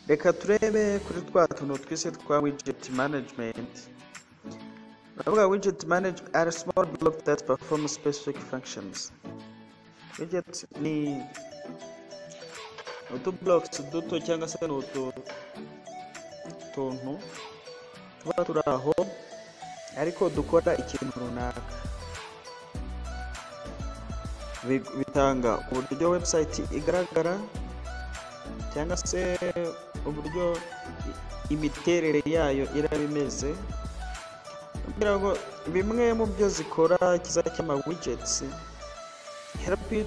Reka turebe kuri twa tuntu twise twa widget management. Ndavuga widget management are small block that perform specific functions. Widgets ni utu blocks duto cyangwa se ni utu tuntu tuba turi aho ariko dukora ikintu runaka Bi- bitanga uburyo website igaragara cyangwa se uburyo i- imiterere yayo iraba imeze kugira ngo bimwe mu byo zikora kiza cy'ama widgets help you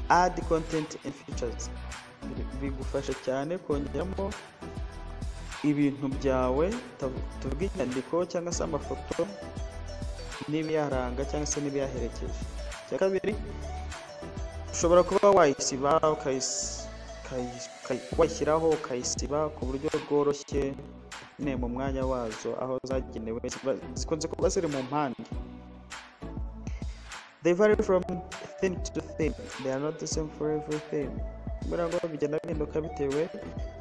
add content and features Bi- bigufasha cyane kongeramo ibintu byawe tav- tuvuge inyandiko cyangwa se amafoto n'ibiyaranga cyangwa se n'ibiyaherekeje icya kabiri ushobora kuba wayisiba ukayis- ukayi- ukayi- wayishyiraho ukayisiba ku buryo bworoshye nyine mu mwanya wazo aho zagenewe ziba- zikunze kuba ziri mu mpande they vary from thing to thing they are not the same for everything kubera ngo bigenda bihinduka bitewe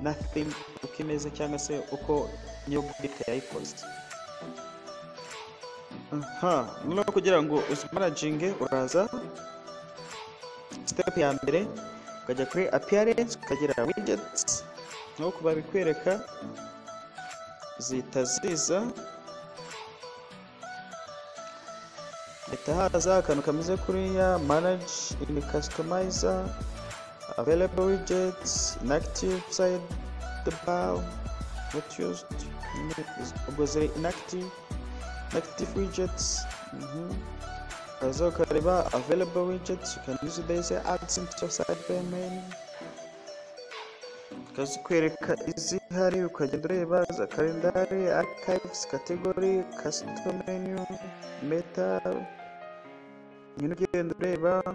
na thing uko imeze cyangwa se uko niyo bwite yayikoze aha noneho kugira ngo uzimarajinge uraza step ya mbere ukajya kuri appearance ukagira widgets nk'uko babikwereka zihita ziza hahita haza akantu kameze kuriya manage in customizer available widgets inactive side the bar not used ubwo ziri inactive inactive widgets mhm. Ukaza ukareba available widgets, you can use these ads into your sidebar menu. Ikazikwereka izihari ukagenda ureba za kalendari, archives, category, custom menu, meta. Nyine ugenda ureba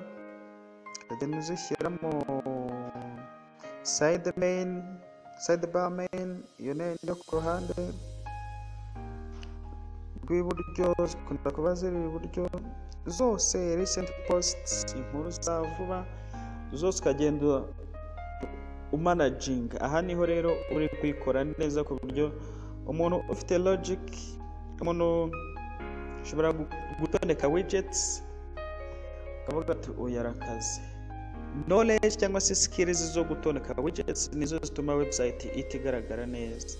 ukagenda uzishyiramo side main, sidebar main, iyo ni yo ku ruhande rw'iburyo zikunda kuba ziri iburyo zose recent posts inkuru za vuba zose ukagenda umanaginga aha niho rero uri kuyikora neza ku buryo umuntu ufite logic umuntu ushobora gu- gutondeka widgets ukavuga ati uyu arakaze knowledge cyangwa se skills zo gutondeka widgets nizo zituma website itigaragara neza